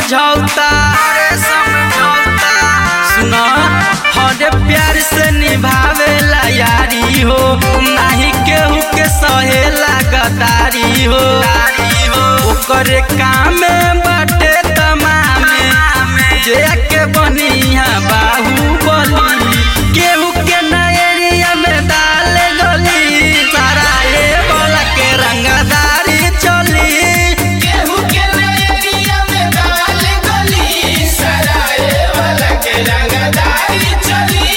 समझौता अरे समझौता सुना हरे प्यार से निभावेला यारी हो नाही केहू के सहेला गदारी हो ओकरे काम बाटे तमामे जे के बनिया बाहुबली केहू के ना एरिया में डाल गली सारा ए बोला के रंगदारी चली केहू के नैया में डाल गली सराय वाला के रंगदारी चली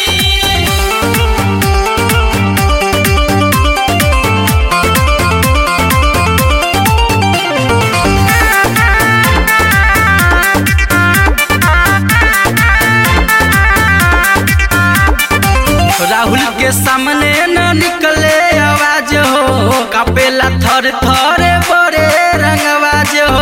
राहुल के सामने न निकले आवाज हो कपेला थर थर बड़े रंगवाज हो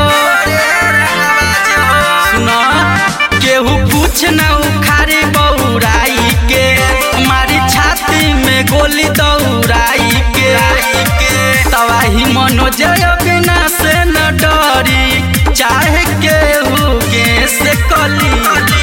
सुना केहू कुछ न उखाड़ी बौराई के हमारी छाती में गोली दौड़ाई के तवाही मनोजय बिना से न डरी चाहे केहू के से कली